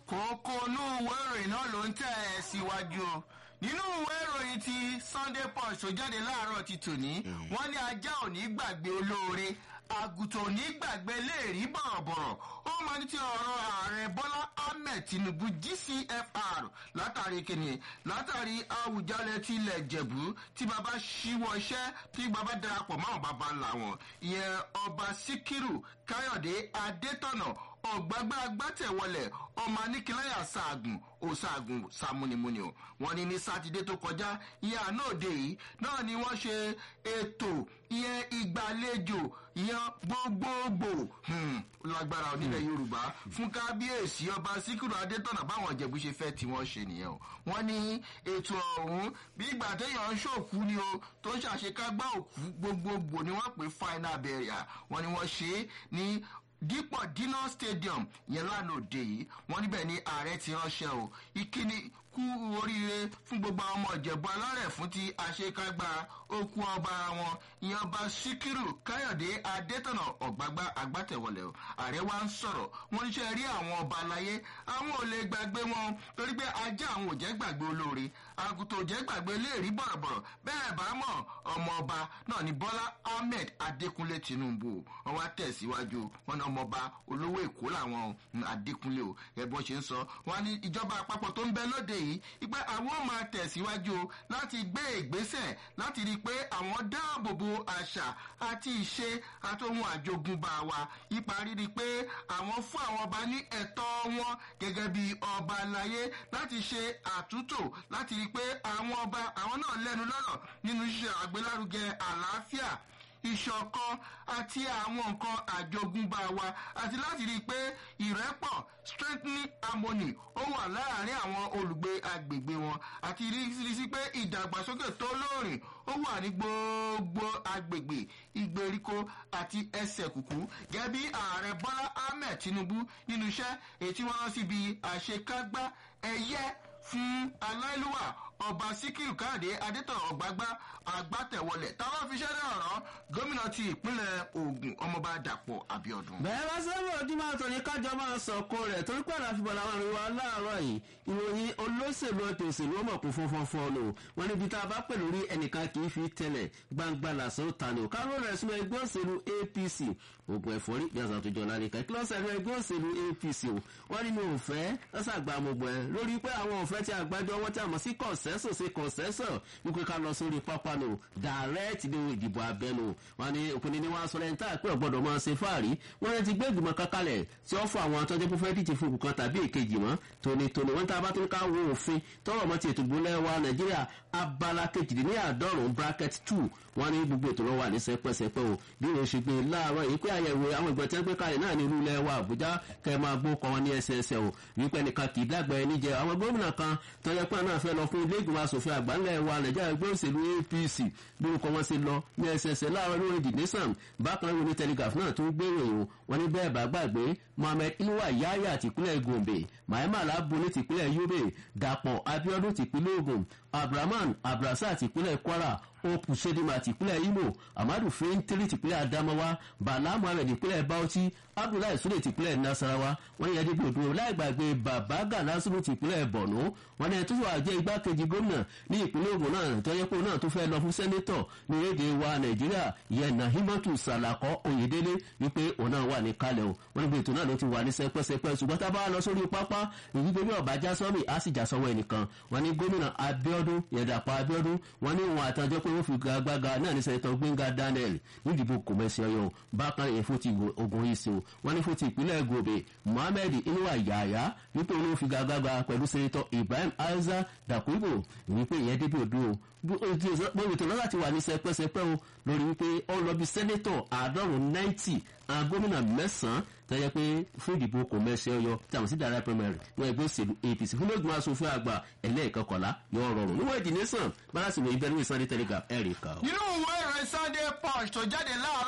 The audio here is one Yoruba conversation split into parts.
kókó inú ìwé ìròyìn náà ló ń tẹ̀ ẹ́ síwájú o nínú ìwé ìròyìn ti sunday punch tó jáde láàárọ̀ ti tòní wọ́n ní ajá ò ní gbàgbé olóore àgùntàn ò ní gbàgbé léèrí bọ̀rọ̀bọ̀rọ̀ ó máa ní ti ọ̀rọ̀ ààrẹ bọ́lá ahmed tinubu gcfr látàrí kìnnì látàrí àwùjalẹ̀ tilẹ̀ jẹ̀bú tí baba ṣíwọ́ iṣẹ́ tí baba darapọ̀ mọ́ àwọn baba ńlá wọn ìyẹn ọba síkírù káyọ̀dé adétọ̀nà ọ̀gbágbá agbátẹ̀wọlẹ̀ ọmọ aníkíláyà ṣaagùn òṣàgùn sàmúnimúni o wọn ní ní sátidé tó kọjá ìyẹn àná òde yìí náà ni wọ́n ṣe ètò ìyẹn ìgbàlejò ìyẹn gbogbogbò lágbára onílẹ̀ yorùbá fún kábíyèsí ọba síkírù adétọ̀nà báwọn ìjẹ̀bú ṣe fẹ́ tí wọ́n ṣe nìyẹn o wọ́n ní ètò ọ̀hún bí ìgbà téèyàn ń ṣòkú ni o tó ń ṣàṣekágbá òkú gbogbogbò ni wọ́n pè final burial wọ́n ní wọ́n ṣe é ní dípò dino stadium yẹn lánàá òde yìí wọn níbẹ̀ ni ààrẹ ti ránṣẹ́ o ìkíni kú oríire fún gbogbo àwọn ọmọ ìjẹ̀bú alárẹ̀ fún ti àṣekágbá okú ọba wọn ìyẹn ọba síkírù káyọ̀dé adétọ̀nà ọ̀gbágbá àgbàtẹ̀wọlẹ̀ o ààrẹ wa ń sọ̀rọ̀ wọn ṣe rí àwọn ọba aláyé àwọn ò lè gbàgbé wọn torí pé ajá àwọn ò jẹ́ gbàgbé olóore àgùntàn ò jẹ́ gbàgbé léèrí bọ̀rọ̀bọ̀rọ̀ bẹ́ẹ̀ bá mọ̀ ọmọ ọba náà ni bọ́lá ahmed adékúnlé tinubu wọn wá tẹ̀síwájú wọn náà ọmọọba olówó èkó làwọn adékúnlé o ẹ̀bọ́n ṣe ń sọ wọn ní ìjọba àpapọ̀ tó ń bẹ lóde yìí ìpẹ́ àwọn máa tẹ̀síwájú láti gbé ìgbésẹ̀ láti rí i pé àwọn dáàbò bo àṣà àti ìṣe àtòhun àjogúnbá wa ipa rírí pé àwọn fún àwọn ọba ní ẹ̀tọ́ wọn gẹ́gẹ́ bí ọba láyé láti ṣe àtúntò láti rí i pé àwọn ọba àwọn náà lẹ́nu lọ́rọ̀ nínú iṣẹ́ àgbélárugẹ àlàáfíà ìṣọ̀kan àti àwọn nǹkan àjogúnbá wa àti láti rí i pé ìrẹ́pọ̀ strengthening harmony ó wà láàárín àwọn olùgbé agbègbè wọn àti rí sí pé ìdàgbàsókè tó lóòrìn ó wà ní gbogbo agbègbè ìgbèríko àti ẹsẹ̀ kùkú gẹ́gẹ́ bí ààrẹ bọ́lá ahmed tinubu nínú iṣẹ́ èyí tí wọ́n rán síbi àṣekágbá ẹ̀yẹ fún aláìlúwà ọba síkírù káàdé adétọ̀ ọ̀gbágbá àgbàtẹ̀wọlẹ̀ táwọn fi ṣẹ́rẹ́ ọ̀rọ̀ gómìnà ti ìpínlẹ̀ ogun ọmọọba dàpọ̀ abiodun. bẹ́ẹ̀ bá sábà ọdún máa tọ̀ ní kájọ máa sọ̀kò rẹ̀ torí pàdé àfihàn àwọn àrùn wa láàárọ̀ yìí ìròyìn olóṣèlú ọ̀tẹ̀ òṣèlú ọmọ kò fún fọ́nfọ́n lò wọn níbi tá a bá pè lórí ẹnìkan kì í fi tẹ̀lẹ̀ gbangba làṣọ tani ò káró rẹ̀ sínú ẹgbẹ́ òṣèlú apc ogun ẹ̀fọ́rí bí àṣà àtòjọ náà nìkan kí lọ́sẹ̀ ẹ̀rọ ẹgbẹ́ òṣèlú apc o wọ́n nínú òfẹ́ lọ́sàgbà àmọ̀gbọ̀ ẹ̀ lórí pé àwọn òfẹ́ tí àgbájọ wọn tí a mọ̀ sí kọ̀ǹsẹ́sọ̀ sí kọ̀ǹsẹ́sọ̀ wípé ká lọ sórí pápá nù dàrẹ́ẹ̀tì ní ìdìbò abẹ́nu wọn ni òpinnu ni wọn sọ lẹ́yìn tá àpẹ́ ọ̀gbọ́dọ̀ máa ṣe fáàrí wọn ti gbé ìgbìmọ̀ kankalẹ̀ tí ó fún àwọn atọ́jú pé fẹ́ẹ́ díje fún òkú kan tàbí èkejì mọ́ tónítóní wọn tá a bá tún ká wo òfin tọrọ mọ́ ti ètò ìgbólẹ̀ wa nàìjíríà abala kejìdínláàdọ́rùn bracket two wọn ní gbogbo ètò lọ́wọ́ àní sẹpẹsẹpẹ o bí wọn ṣe gbé láàárọ̀ yìí pé àyẹ̀wò àwọn ìgbọ̀n tí wọ́n gbé kalẹ̀ náà ní irú ilẹ̀ wa àbújá kẹ́ ẹ máa gbó kọ́ wọn ní ẹsẹẹsẹ o wípé nìkan kì í dàgbà ẹni jẹ àwọn gómìnà kan tọ́jà pé náà fẹ́ lọ fún ilé ìgbìmọ̀ asòfin àgbà ńlẹ̀ wa nàìjíríà ẹgbẹ́ òṣèlú apc lórúkọ wọn ṣe lọ ní ẹsẹẹsẹ láàárọ̀ lórí the nation bákan náà ní telegraph náà tó ń gbé ìròyìn wọn ní bẹ́ẹ̀ bá gbàgbé mohammed inuwa yaya tìpínlẹ̀ gombe mahama alábùnú tìpínlẹ̀ yobe dàpọ̀ abiodun tìpínlẹ̀ ogun abdulrahman abdulrasaq tìpínlẹ̀ kwara opu sedima tìpínlẹ̀ imo amadu fintiri tìpínlẹ̀ adamawa bala muhammed tìpínlẹ̀ bauchi abdullahi sule tìpínlẹ̀ nasarawa wọn yẹ débi odò láì gbàgbé baba ganasuru tìpínlẹ̀ borno wọn ni ẹtú wà jẹ́ igbákejì gómìnà ní ìpínlẹ̀ ogun náà tọ́jọ́pọ̀ náà tó fẹ́ lọ fún sẹ́nẹ́tọ̀ ní èdè wa nàìjíríà yẹn nahimatu salakọ oyedele wípé òun náà wà ní kalẹ̀ o wọn ní bí ètò náà ló ti wà ní sẹpẹsẹpẹ ṣùgbọ́n tá a bá lọ sórí pápá ìdíje bí ọ̀bájá sọ́mi á sì jà sọ́wọ́ ẹnìkan wọn ní gómìnà abiodun yẹ̀dàpọ̀ abiodun wọn ní òun àtàjọ pé wọ́n fi gbàgbàgà náà ní sẹ́tọ̀ gbẹ̀ngà daniel nídìbò kòmẹ́sì ọyọ bákan èyí fún ti ogun yìí sí o wọn ní fún ti ìpínlẹ̀ gòbè mohammed inuwa yàyà wípé òun ló fi gbàgbàgà pẹ̀lú sẹ́tọ̀ ibrahim aiza dàkúbò wípé ìyẹn débi odò bóyá tó lọ́la ti wà ní sẹpẹ́sẹpẹ́ o lórí wípé ó lọ bí sẹ́nẹ́tọ̀ àádọ́rùn-ún náìtì àwọn gómìnà mẹ́sàn-án tẹ́jẹ́ pé fún ìdìbò kò mẹ́sẹ̀ ọyọ tí àwọn sí dára primary wọn ẹgbẹ́ òṣèlú apc fún lóògùn asòfin àgbà ẹlẹ́ẹ̀kọkànlá yóò rọrùn níwọ̀n ìdí nation bára sì wọ ìbẹ̀rù ìsọ̀rí telegraph ẹ̀ríkà. nínú ìwé ìròyìn sunday punch tó jáde láàárọ̀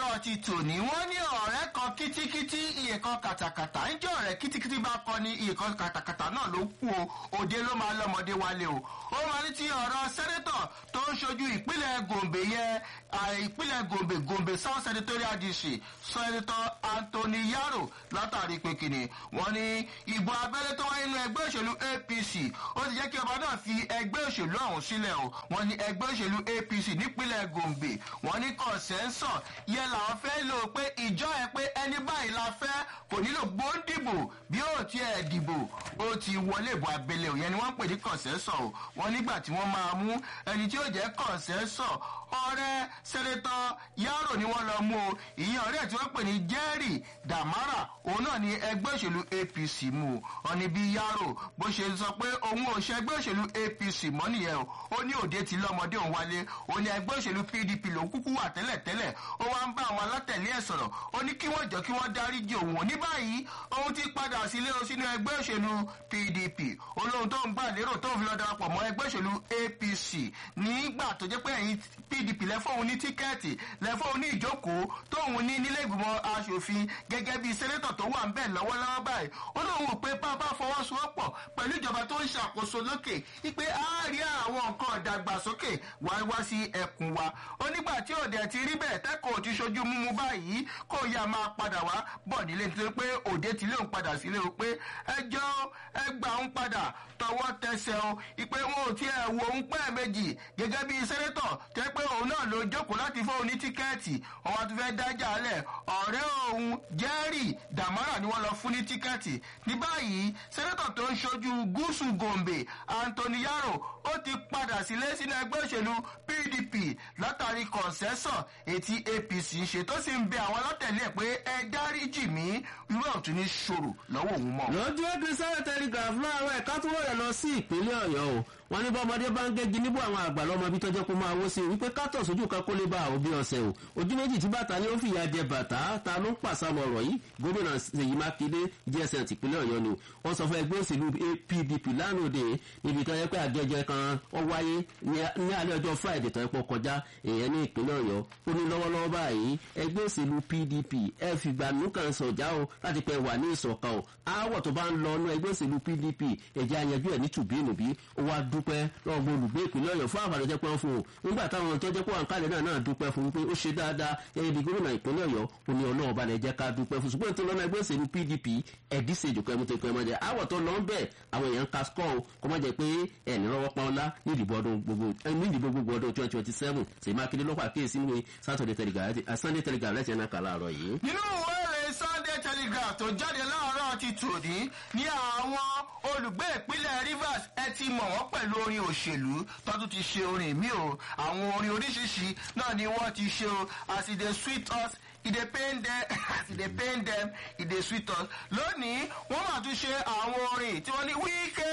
láàárọ̀ ti tòní wọ́n ní ọ̀rẹ́ kan kítíkítí iye kan kàtàkàtà ń jẹ́ ọ̀rẹ́ kítíkítí bá kọ ní iye kan kàtàkàtà náà ló kú o òde ló máa lọ́mọdé wálé o ó máa ní ti ọ̀rọ̀ sẹ́nẹ́tọ̀ tó ń ṣojú ìpínlẹ̀ gombe yẹn ìpínlẹ̀ gombe gombe south senatorial district sẹ́nẹ́tọ̀ anthony yaro látàrí pé kìnnì wọ́n ní ìbò abẹ́lé tó wáyé nínú ẹgbẹ́ òṣèlú apc ó ti jẹ́ kí ọba náà fi ẹgbẹ́ òṣèlú ọ̀hún sílẹ̀ o wọ́n ní ẹgbẹ́ òṣèlú apc nípínlẹ̀ gombe wọ́n ní kọ̀ǹsẹ́ńsọ̀ yẹ làwọn fẹ́ lò pé ìjọ ẹ pé ẹni báyìí la fẹ́ kò nílò gbóǹdìbò bí ó tiẹ̀ dìbò ó ti wọlé ìbò abẹ́lé o yẹn ni wọ́n ń pè ní kọ̀ǹsẹ́ńsọ̀ o wọ́n nígbà tí wọ́n máa mú ẹni tí ó jẹ́ kọ̀ǹsẹ́ńsọ̀ ọ̀rẹ́ sẹ́nẹ́tọ̀ yàrá ni wọ́n lọ mú o ìyẹn ọ̀rẹ́ tí wọ́n pè ní jerry damara òun náà ni ẹgbẹ́ òṣèlú apc mú o ọ̀nì bíi yàrá bó ṣe sọ pé òun ò ṣe ẹgbẹ́ òṣèlú apc mọ́ nìyẹn o ó ní òde tí lọ́mọdé òun wálé ó ní ẹgbẹ́ òṣèlú pdp lòún kúkú wà tẹ́lẹ̀tẹ́lẹ̀ ó wá ń bá àwọn alátẹ̀lé ẹ̀ sọ̀rọ̀ ó ní kí wọ́n jọ kí wọ́n dáríjì òun ò ní báyìí òun ti padà sílé o sínú ẹgbẹ́ òṣèlú pdp olóhun tó ń gbà lérò tó ń fi lọ darapọ̀ mọ́ ẹgbẹ́ òṣèlú apc nígbà tó jẹ́ pé ẹ̀yìn pdp lẹ́fọ̀ọ́ ní tíkẹ́ẹ̀tì lẹ́fọ̀ọ́ ní ìjókòó tóun ní nílé ìgbìmọ̀ asòfin gẹ́gẹ́ bí sẹ́nẹ́tọ̀ tó wà ń bẹ̀ lọ́wọ́lọ́wọ́ báyìí ó lóun wò pé bàbá fọwọ́sowọ́pọ̀ pẹ̀lú ìjọba tó ń ṣàkóso lókè wípé a rí àwọn nǹkan ìdàgbàsókè wá wá sí ẹkùn wa ó nígbà tí òde ti rí bẹ́ẹ̀ tẹ́kọ̀ọ́ ti ṣojú mímú báyìí kó yá máa padà wá bọ̀ nílé nítorí pé òde ti léun padà sílé o pé ẹjọ́ ẹgbà ń padà tọwọ́ tẹsẹ̀ o ìpè wọn ò tiẹ̀ wo ń pẹ́ méjì gẹ́gẹ́ bí sẹ́nẹ́tọ̀ tẹ́ pé òun náà ló jókòó láti fún òun ní tíkẹ́ẹ̀tì wọn wá tún fẹ́ dájà lẹ̀ ọ̀rẹ́ òun jerry damara ni wọ́n lọ fún ní tíkẹ́ẹ̀tì ní báyìí sẹ́nẹ́tọ̀ tó ń ṣojú gúúsù gombe anthony yaro ó ti padà sílé sínú ẹgbẹ́ òṣèlú pdp látàrí kọ̀ǹsẹ́sọ̀ etí apc ṣe tó sì ń bẹ àwọn alátẹ̀lé ẹ̀ pé ẹ dáríjì mí irú ọ̀tún ní ṣòro lọ́wọ́ òun mọ́. lójú ẹgbẹ́ sáré telegraph láàárọ̀ ẹ̀ka tó wọ̀rẹ̀ lọ sí ìpínlẹ̀ ọ̀yọ́ o wọn ní bọ́mọdé bá ń gégi níbo àwọn àgbà lọ́mọ bí tọ́jọ́ kó máa wó sí i wípé kátọ̀ sójú kan kó lè bá àwọn bí ọ̀sẹ̀ o ojú méjì tí bàtà ni ó fìyà jẹ bàtà ta ló ń pàṣàmọ̀ ọ̀rọ̀ yìí gómìnà ṣèyí mákindé gsn tìpínlẹ̀ ọ̀yọ́ ni wọ́n sọ fún ẹgbẹ́ òṣèlú pdp lánàá níbi tó yẹ pé àgẹ́jẹ kan ó wáyé ní alẹ́ ọjọ́ friday tó yẹ pé kọjá èèyàn ní ìpínlẹ̀ ọ̀yọ́ ó ní lọ́wọ́lọ́wọ́ báyìí ẹgbẹ́ òṣèlú pdp ẹ fìgbà nùkàn sọ̀já o láti pẹ́ wà ní ìṣọ̀kan o aáwọ̀ tó bá ń lọ ọ́nú ẹgbẹ́ òṣèlú pdp ẹ̀jẹ̀ àyànjú ẹ̀ ní tùbínùbí ó wá dúpẹ́ lọ́wọ́ gbọ́ olùgbé ìpínlẹ̀ ọ̀yọ́ fún àbàdàn jẹ́ pé wọ́n fún o nígbà táwọn tó jẹ́ pé wọn kálẹ̀ náà náà dúpẹ́ fún pé ó ṣe dáadáa gẹ́gẹ́ bí gómìnà ìpínlẹ̀ ọ̀yọ́ ó ní ọlọ́run bá lè jẹ́ ká dúpẹ́ fún ṣùgbọ́n tó lọ́nà ẹgbẹ́ òṣèlú pdp ẹ̀dísè ìjòkó ẹmu tó kọ́ ẹmọ jẹ àwọ̀ tó lọ ń bẹ̀ àwọn èèyàn ka skọ́ o kọ́ má jẹ́ pé ẹ̀ ní rọ́wọ́ pa ọ́lá ní ìdìbò ọdún gbogbo ní ìdìbò gbogbo ọdún twenty twenty seven ṣèyí mákindé lọ́pọ̀ àkíyèsí ní sunday telegraph lẹ́tì ẹ̀ náà kà láàárọ̀ yìí. nínú ìwé ìròyìn sunday telegraph tó jáde láàárọ̀ ti tòní ní àwọn olùgbé ìpínlẹ̀ rivers ẹ ti mọ̀ wọ́n pẹ̀lú orin òṣèlú tọ́tún ti ṣe orin mi o àwọn orin oríṣiríṣi náà ni wọ́n ti ṣe o as e dey sweet us e dey pain dem as e dey pain dem e dey sweet us lónìí wọ́n máa tún ṣe àwọn orin tí wọ́n ní wíkẹ́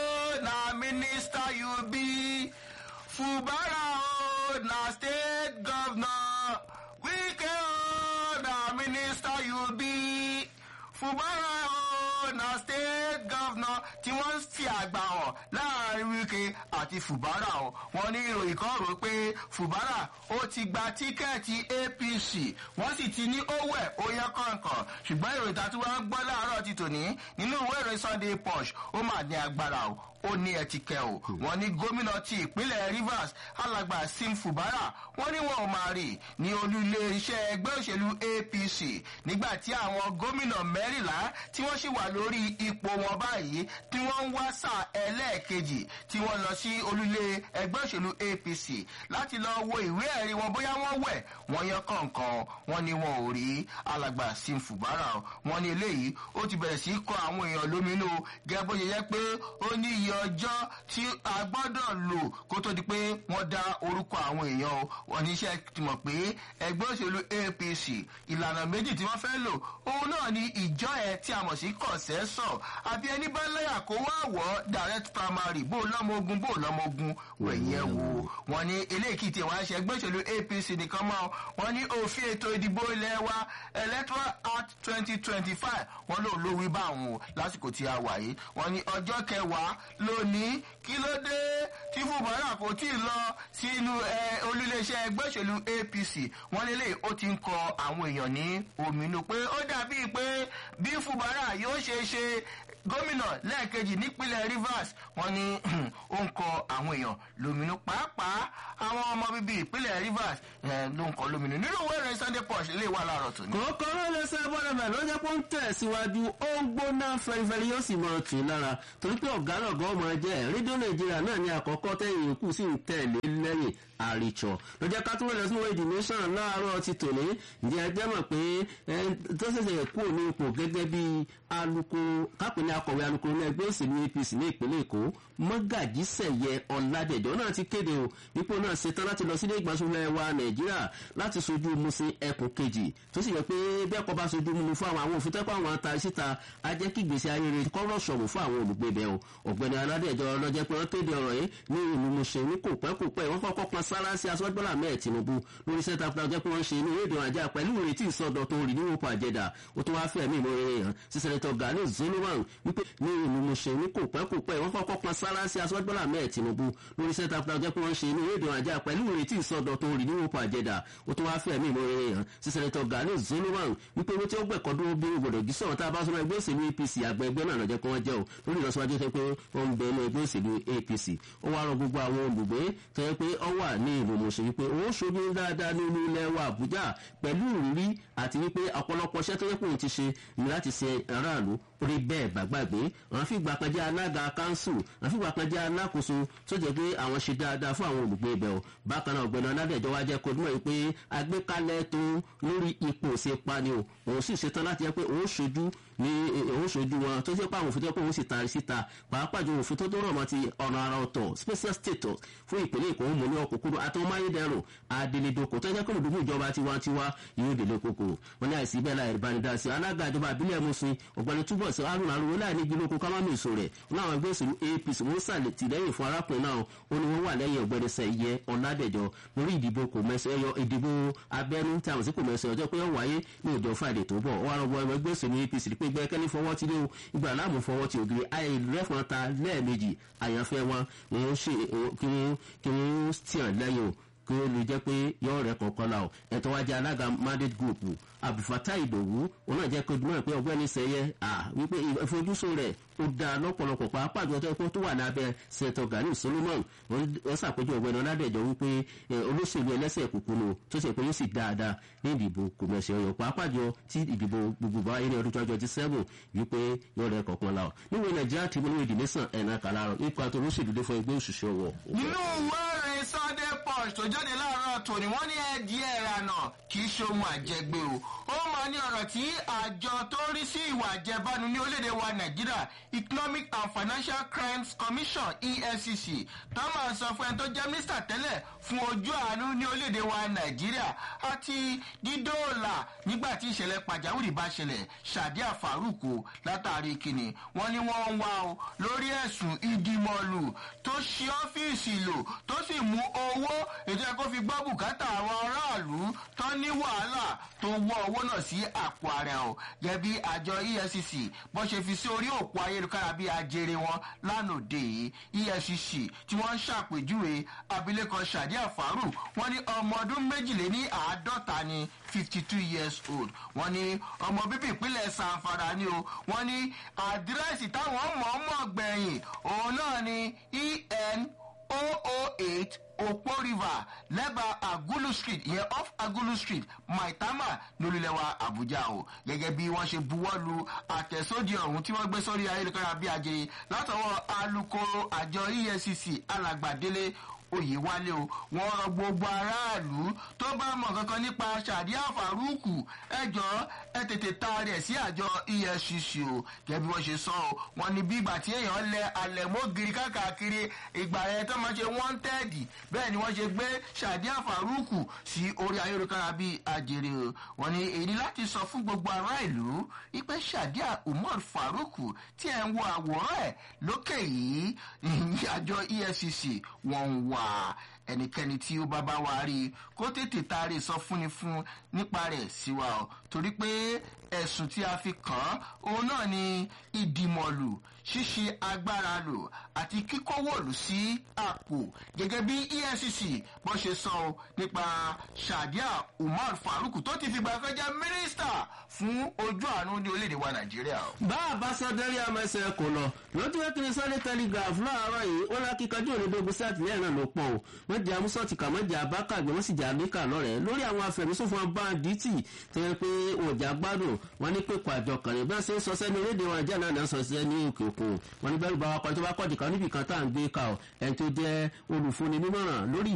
o na minister you be fubara o na state governor wíkẹ́ o na minister you be fubara o na state governor tí wọ́n ń fi àgbà hàn láàrin wíkẹ́ àti fubara o wọ́n ní ìròyìn kan rò pé fubara ó ti gba tíkẹ́ẹ̀tì apc wọ́n sì ti ní owó ẹ̀ ó yẹ kọ̀ọ̀kan ṣùgbọ́n ìròyìn tàbí wọ́n gbọ́ láàárọ̀ ti tòní nínú ìwé ìròyìn sunday punch ó mà ní agbára o ó ní ẹtìkẹ o wọn ní gómìnà ti ìpínlẹ̀ rivers alàgbà sim fubara wọn ní wọn ò máa rì ní olúlé iṣẹ́ ẹgbẹ́ òṣèlú apc nígbà tí àwọn gómìnà mẹ́rìnlá tí wọ́n sì wà lórí ipò wọn báyìí tí wọ́n ń wá sáà ẹlẹ́ẹ̀kejì tí wọ́n lọ sí olúlé ẹgbẹ́ òṣèlú apc láti lọ wo ìwé ẹ̀rí wọn bóyá wọ́n wẹ̀ wọ́n yan kọ̀ọ̀kan wọn ni wọn ò rí alàgbà sim fubara wọn ní eléyìí ó ti bẹ̀rẹ̀ sí kọ àwọn èèyàn lóminú gẹ́gẹ́ bó ṣe yẹ pé ó ní iye ọjọ́ tí a gbọ́dọ̀ lò kó tó di pé wọ́n dá orúkọ àwọn èèyàn o wọ́n ní iṣẹ́ ti mọ̀ pé ẹgbẹ́ òṣèlú apc ìlànà méjì tí wọ́n fẹ́ lò òun náà ni ìjọ ẹ̀ tí a mọ̀ sí kọ̀sẹ́sọ̀ àbí ẹni bá lẹ́yà kó wá wọ̀ direct primary bó lọ́mọ ogun bó lọ́mọ ogun wẹ̀yìn ẹ̀ wò wọ́n ní eléyìí tí wọ́n á ṣe ẹgbẹ́ òṣèlú apc nìkan mọ́ wọ́n ní òfin ètò ìdìbò ilẹ̀ wa electoral act twenty twenty five wọ́n lòun ló wí bá àwọn o lásìkò tí a wà yìí wọ́n ní ọjọ́ kẹwàá lónìí kí ló dé tí fúbárà kò tí ì lọ sínú olúléeṣẹ́ ẹgbẹ́ òṣèlú apc wọ́n lélẹ̀ ó ti ń kọ àwọn èèyàn ní òmìnú pé ó dàbíi pé bí fúbárà yóò ṣe ṣe gómìnà lẹ́ẹ̀kejì nípínlẹ̀ rivers wọ́n ní ó ń kọ àwọn èèyàn lómìnú pàápàá àwọn ọmọ bíbí ìpínlẹ̀ rivers ló ń kọ lómìnú nínú ìwé ìròyìn sunday punch lè wà láàárọ̀ tó ní. kòókò ló lè ṣe bọ́dọ̀bẹ̀ ló jẹ́ pé ó ń tẹ̀síwájú ó ń gbóná fẹ́rifẹ́ri yóò sì mọ̀ tì í lára torí pé ọ̀gá lọ̀gá ọmọ jẹ́ rédíò nàìjíríà náà ní àkọ́kọ́ tẹ̀yìn ìkú sì ń tẹ̀lé lẹ́yìn àrítsọ ló jẹ́ ká tún wọlé sínú èdè nation láàárọ̀ ti tòní ǹjẹ́ ẹ jẹ́ mọ̀ pé tó ṣẹ̀ṣẹ̀ kú ní ipò gẹ́gẹ́ bí alukoro kápẹ́ ní akọ̀wé alukoro ní ẹgbẹ́ òṣèlú apc ní ìpínlẹ̀ èkó mọ́gàjí sẹ̀yẹ ọ̀làdẹ̀jọ́ náà ti kéde o ipò náà ṣetán láti lọ sílé ìgbàsókè wa nàìjíríà láti sojú musin ẹkùn kejì tó sì yẹ pé bẹ́ẹ̀ kọ́ bá sojú mu fún àwọn àwọn òfin tẹ́kọ̀ àwọn ata síta ajẹ́ kí gbèsè ayé rẹ̀ kọ́rọ̀ sọ̀rọ̀ fún àwọn olùgbé bẹ́ẹ̀ o ọ̀gbẹ́ni aládẹ̀jọ́ lọ́jẹ́ pé wọ́n kéde ọ̀rọ̀ yìí ní ìlú musin ní kò pẹ́ kò pẹ́ wọ́n kọ́kọ́ pọn sára sí aṣọ́gbọ́lá mẹ́ẹ̀ tinubu lórí sẹ́ta fúnra jẹ́ pé wọ́n ṣe inú rédíò àjà pẹ̀lú ìrètí ìsọdọ̀ tó rí níwò pa àjẹdà ó tún wáá fẹ́ mí ìmọ̀ rere hàn sí sẹ́nẹ́tọ̀ gani zoloman wípé ní ìlú musin ní kò pẹ́ kò pẹ́ wọ́n kọ́kọ́ pọn sára sí aṣọ́gbọ́lá mẹ́ẹ̀ tinubu lórí sẹ́ta fúnra jẹ́ pé wọ́n ṣe inú rédíò àjà pẹ̀lú ìrètí ìsọdọ̀ tó rí níwò pa àjẹdà ó tún wáá fẹ́ mí ìmọ̀ rere hàn sí sẹ́nẹ́tọ̀ gani zoloman wípé owó tí ó gbẹ̀kọ́ dúró bí gbọdọ̀ jí sọ̀rọ̀ tá a bá sọ̀rọ̀ ẹgbẹ́ òṣèlú apc àgbẹ̀ ẹgbẹ́ náà lọ́jọ́ pé wọ́n jẹ́ o lórí ìlọsíwájú tó pé wọ́n ń bẹ ní ẹgbẹ́ òṣèlú apc ó wá rọ gbogbo àwọn olùgbé tó yẹ pé ọ wà ní ìlú mọ̀ọ́sẹ̀ wípé òun ṣojú dáadáa ní olú ilẹ̀ wa àbújá pẹ̀lú ìrírí àti wípé ọ̀pọ̀lọpọ̀ iṣẹ́ tó yẹ pé òun ti ṣe ní láti ṣe aráàlú orí bẹ́ẹ̀ gbàgbàgbé àwọn fìgbà kan jẹ́ alága kánsù àwọn fìgbà kan jẹ́ alákòóso tó jẹ́ pé àwọn ṣe dáadáa fún àwọn olùgbé ibẹ̀ o bákan náà ọ̀gbẹ́ni ọ̀nàdẹ̀jọ́ wa jẹ́ kó dúró yìí pé agbékalẹ̀ tó lórí ipò ṣe pani o òun sì ṣetán láti jẹ́ pé òun ṣojú ní òun ṣojú wọn tó jẹ́ pé àwọn òfin tó yẹ pé òun sì taari síta pàápàá ju òfin tó tó rọ̀ mọ́ ti ọ̀nà ara ọ̀tọ̀ special status fún ìpínlẹ̀ èkó mú ní ọkùnkúrú àti ọmọ ayédèrú adélédoko tó jẹ́ pé olùdókòwò ìjọba tiwantiwa yóò délé koko wọn ní àìsí bẹ́ẹ̀ láì ìbánidásí alága ìjọba àbílẹ̀ musin ọ̀gbẹ́ni túbọ̀ sí arúgbó arúgbó láì ní gílókù kámámì èso rẹ̀ wọn àwọn ẹgbẹ́ òṣèlú apc wọn sàlẹ̀ tìlẹ́yìn fún arákùnrin náà ó ní wọ́n wà lẹ́yìn ọ̀gbẹ́ni sẹ́yẹ ọ̀làdẹ̀jọ lórí ìdìbò kò mẹ́sẹ̀ ẹyọ ìdìbò abẹ́nú tí àwọn sì kò mẹ́sẹ̀ ọjọ́ pé ó wáyé ní ìjọ friday tó bọ̀ wọ́n arọ́gbọ́ ẹgbẹ́ òṣèlú apc pé gbẹ́kẹ́lé fọwọ́ ti lé o ìgbà láàmú fọwọ́ ti ògiri àìrẹ́fọn ta lẹ́ẹ̀mejì àyànfẹ́ wọn wọ́n ṣe kí wọ́n tiàn lẹ́yìn o kí ó lè jẹ́ pé yọ̀ọ́ rẹ̀ kọ̀ọ̀kan la o ẹ̀tọ́ wájú alága mandate group abdulfata ìdòwú òun náà jẹ́ kó dùnmọ̀ pé ọgbẹ́ni sẹ́yẹ wípé ìfojúsùn rẹ̀ ó dáa lọ́pọ̀lọpọ̀ pàápàá jọ tó tó wà lábẹ́ sẹ́tọ̀ gani solomon wọ́n ṣàpèjọ ọgbẹ́ni ọ̀làdẹ̀jọ wípé olóṣèlú ẹlẹ́sẹ̀ kúkúrú tó ṣe pé yóò sì dáadáa ní ìdìbò kòmẹ̀sì ọyọ pàápàá jọ tí ìdìbò gbogbo ayé ní ọdún twenty twenty seven wípé yóò rẹ̀ kọ̀ọ̀kan la ọ̀ níwèé nàìjíríà tí mo ní ìdílé sàn ẹ̀nà kàlárọ̀ nípa tó olóṣèlú dé fún ẹgbẹ́ òṣìṣẹ́ ọwọ́. nínú wẹ́rẹ̀ sunday punch tó jáde láàárọ̀ tòní wọ́n ní ẹ̀dí ẹ̀rànà kì í ṣe ohun àjẹgbé o ó máa ní ọ̀rọ̀ tí àjọ tó ń rí sí ìwà àjẹbánu ní orílẹ̀-èdè wa nàìjíríà economic and financial crimes commission efcc tó máa sọ fún ẹni tó jẹ́ mínísítà tẹ́lẹ̀ fún ojú àánú ní orílẹ̀-èdè wa nàìjíríà àti dídóòlà nígbà tí ìṣẹ̀lẹ̀ pàjáwìrì bá ṣẹlẹ̀ sadiya farouk o látàrí kìnnì wọ́n ní wọ́n ń wá o lórí ẹ̀sùn ìdìmọ̀lù tó ṣe ọ́fíìsì lò tó sì mú owó ètò ẹ̀kọ́ fi gbọ́ bùkátà àwọn aráàlú tó ní wàhálà tó wọ́ owó náà sí àpò ààrẹ o gẹ́gẹ́ bí àjọ efcc bó ṣe fi sí orí òpó ayélujára bí ajere wọn lánàá yìí efcc tí wọ́n ń ṣàpèjúwe abilékọ sadiya farouk wọ́n ní ọmọ ọdún méjìléní àádọ́ta ni fifty two years old wọ́n ní ọmọ bíbí ìpínlẹ̀ sanfara ni o wọ́n ní àdírẹ́sì táwọn mọ̀ọ́mọ̀ gbẹ̀yìn òun náà ni en 008 Opo River lẹ́bàá Agulu Street ìyẹn off Agulu Street Maitama lórílẹ̀wà Àbújá o gẹ́gẹ́ bí wọ́n ṣe buwọ́ lu àtẹ̀sódì ọ̀hún tí wọ́n gbé sórí ayélujára bí ajere látọwọ́ alukoro àjọ EFCC alàgbàdélé oyèwálé o wọn rọ gbogbo aráàlú tó bá mọ kankan nípa sàdíà faruku ẹjọ ẹ tètè taari ẹ sí àjọ efcc o gẹbi wọn ṣe sọ o wọn ní bí ìgbà tí èèyàn lẹ alẹmọgiri káàkiri ìgbà yẹn tó máa ṣe wọ́ntẹ́ẹ̀dì bẹ́ẹ̀ ni wọ́n ṣe gbé sàdíà faruku sí orí ayélujára bíi àjèrè o wọn ní èyí láti sọ fún gbogbo ará ìlú ipe sàdíà umar faruku tí ẹ ń wo àwòrán ẹ lókè yìí àjọ efcc wọn ń wá wà ẹnikẹ́ni tí ó bá bá wa rí i kó tètè taari sọ fúnni fún nípa rẹ̀ sí wa o torí pé ẹ̀sùn tí a fi kàn án òun náà ni ìdìmọ̀lù ṣíṣe agbára lò àti kíkówòlù sí àpò gẹ́gẹ́ bí efcc bó ṣe sọ ọ́ nípa shadia umar faruk tó ti fìgbà kan jẹ́ mínísítà fún ojú àánú ní orílẹ̀-èdè wa nàìjíríà. bá a bá sọ dẹ́rí àmọ́sẹ̀ kò lọ lójú wẹ́kìnrin sunday telegraph láàárọ̀ yìí ó lá kíkanjú òdodo sí àtìlẹ́yìn náà ló pọ̀ o wọ́n jẹ́ amúsọ̀tì kà wọ́n jẹ́ abákàgbé wọ́n sì jẹ́ àlékà lọ́rẹ̀ẹ́ lórí àwọn afẹ̀mísòfò báńdíìtì tó yẹ pé òjà gbádùn wọ́n ní pépà àjọ kàrin bẹ́ẹ̀ ṣe ń sọ sẹ́ni orílẹ̀-èdè wọn jẹ́ náà náà sọ sí ní òkè òkun wọ́n ní bẹ́ẹ̀ bá wa kọ́ tó bá kọ́ dìkan níbì kan tá à ń gbé ka ọ̀ ẹni tó jẹ́ olùfúnni nímọ̀ràn lórí